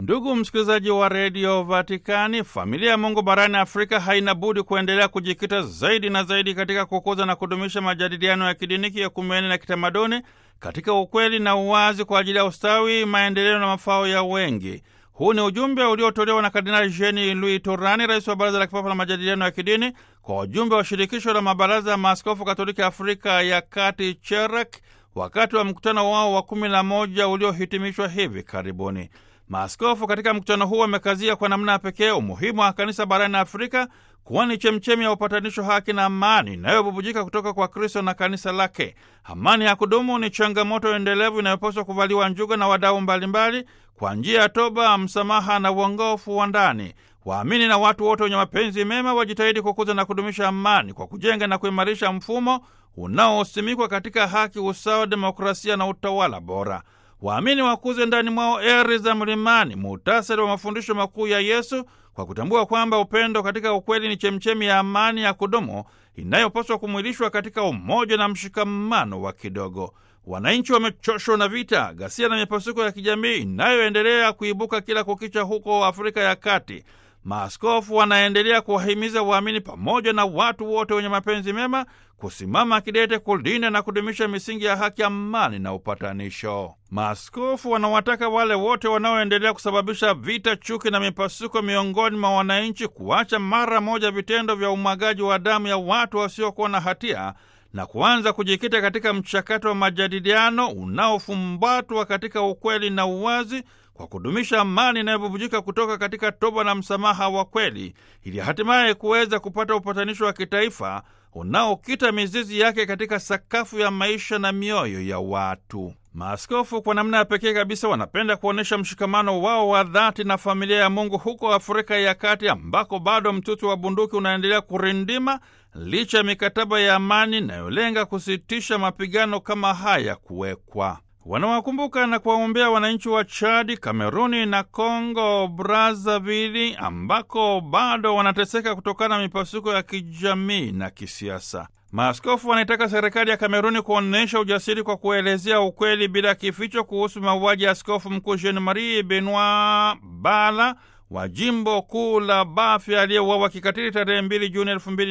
Ndugu msikilizaji wa redio Vatikani, familia ya Mungu barani Afrika haina budi kuendelea kujikita zaidi na zaidi katika kukuza na kudumisha majadiliano ya kidini, kiekumeni na kitamaduni katika ukweli na uwazi kwa ajili ya ustawi, maendeleo na mafao ya wengi. Huu ni ujumbe uliotolewa na Kardinali Jean Louis Turani, rais wa Baraza la Kipapa la Majadiliano ya Kidini, kwa wajumbe wa shirikisho la mabaraza ya maaskofu Katoliki Afrika ya Kati, CHEREK, wakati wa mkutano wao wa kumi na moja uliohitimishwa hivi karibuni. Maaskofu katika mkutano huu wamekazia kwa namna ya pekee umuhimu wa kanisa barani Afrika kuwa ni chemchemi ya upatanisho, haki na amani inayobubujika kutoka kwa Kristo na kanisa lake. Amani ya kudumu ni changamoto endelevu inayopaswa kuvaliwa njuga na wadau mbalimbali kwa njia ya toba, msamaha na uongofu wa ndani. Waamini na watu wote wenye mapenzi mema wajitahidi kukuza na kudumisha amani kwa kujenga na kuimarisha mfumo unaosimikwa katika haki, usawa, demokrasia na utawala bora. Waamini wakuze ndani mwao eri za mlimani, muhtasari wa mafundisho makuu ya Yesu, kwa kutambua kwamba upendo katika ukweli ni chemchemi ya amani ya kudumu inayopaswa kumwilishwa katika umoja na mshikamano wa kidogo. Wananchi wamechoshwa na vita, ghasia na mipasuko ya kijamii inayoendelea kuibuka kila kukicha huko Afrika ya Kati. Maaskofu wanaendelea kuwahimiza waamini pamoja na watu wote wenye mapenzi mema kusimama kidete kulinda na kudumisha misingi ya haki, amani na upatanisho. Maaskofu wanawataka wale wote wanaoendelea kusababisha vita, chuki na mipasuko miongoni mwa wananchi kuacha mara moja vitendo vya umwagaji wa damu ya watu wasiokuwa na hatia na kuanza kujikita katika mchakato wa majadiliano unaofumbatwa katika ukweli na uwazi kwa kudumisha amani inayobubujika kutoka katika toba na msamaha wa kweli, ili hatimaye kuweza kupata upatanisho wa kitaifa unaokita mizizi yake katika sakafu ya maisha na mioyo ya watu. Maaskofu kwa namna ya pekee kabisa wanapenda kuonyesha mshikamano wao wa dhati na familia ya Mungu huko Afrika ya Kati, ambako bado mtutu wa bunduki unaendelea kurindima licha ya mikataba ya amani inayolenga kusitisha mapigano kama haya kuwekwa. Wanawakumbuka na kuwaombea wananchi wa Chadi, Kameruni na Kongo Brazzaville ambako bado wanateseka kutokana na mipasuko ya kijamii na kisiasa. Maaskofu wanaitaka serikali ya Kameruni kuonyesha ujasiri kwa kuelezea ukweli bila kificho kuhusu mauaji ya askofu mkuu Jean Marie Benoit Bala wa jimbo kuu la Bafia aliyeuawa kikatili tarehe 2 Juni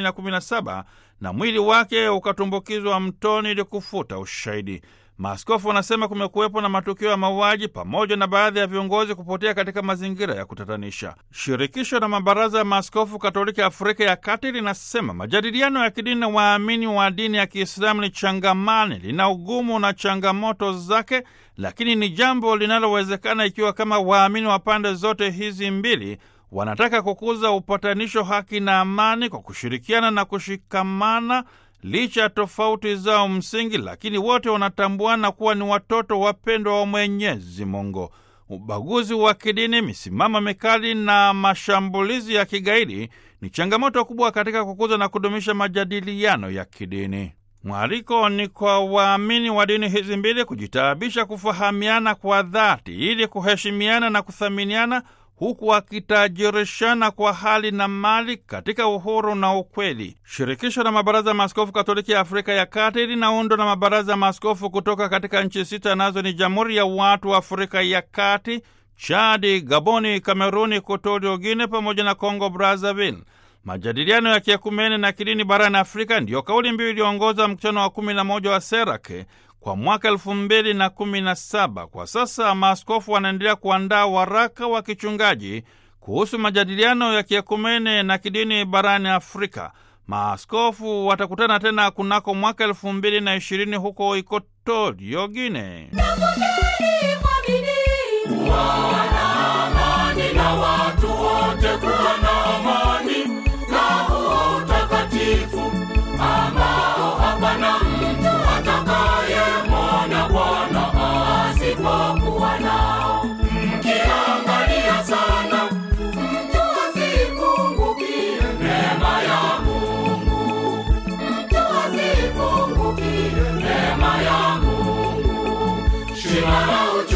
2017 na mwili wake ukatumbukizwa mtoni ili kufuta ushahidi. Maaskofu wanasema kumekuwepo na matukio ya mauaji pamoja na baadhi ya viongozi kupotea katika mazingira ya kutatanisha. Shirikisho la mabaraza ya maaskofu Katoliki Afrika ya Kati linasema majadiliano ya kidini na waamini wa dini ya Kiislamu ni changamani, lina ugumu na changamoto zake, lakini ni jambo linalowezekana ikiwa kama waamini wa pande zote hizi mbili wanataka kukuza upatanisho, haki na amani kwa kushirikiana na kushikamana licha ya tofauti zao msingi, lakini wote wanatambuana kuwa ni watoto wapendwa wa Mwenyezi Mungu. Ubaguzi wa kidini, misimamo mikali na mashambulizi ya kigaidi ni changamoto kubwa katika kukuza na kudumisha majadiliano ya kidini. Mwaliko ni kwa waamini wa dini hizi mbili kujitaabisha kufahamiana kwa dhati ili kuheshimiana na kuthaminiana huku wakitajirishana kwa hali na mali katika uhuru na ukweli. Shirikisho la mabaraza ya maaskofu Katoliki ya Afrika ya Kati linaundwa na mabaraza ya maaskofu kutoka katika nchi sita, nazo ni Jamhuri ya Watu wa Afrika ya Kati, Chadi, Gaboni, Kameruni, Equatorial Guinea pamoja na Congo Brazzaville. Majadiliano ya kiekumene na kidini barani Afrika ndiyo kauli mbiu iliongoza mkutano wa kumi na moja wa Serake kwa mwaka elfu mbili na kumi na saba. Kwa sasa maaskofu wanaendelea kuandaa waraka wa kichungaji kuhusu majadiliano ya kiekumene na kidini barani Afrika. Maaskofu watakutana tena kunako mwaka elfu mbili na ishirini huko Ikotorio Gine.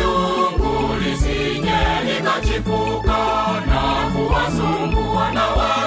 Chipuka na kuwasumbua na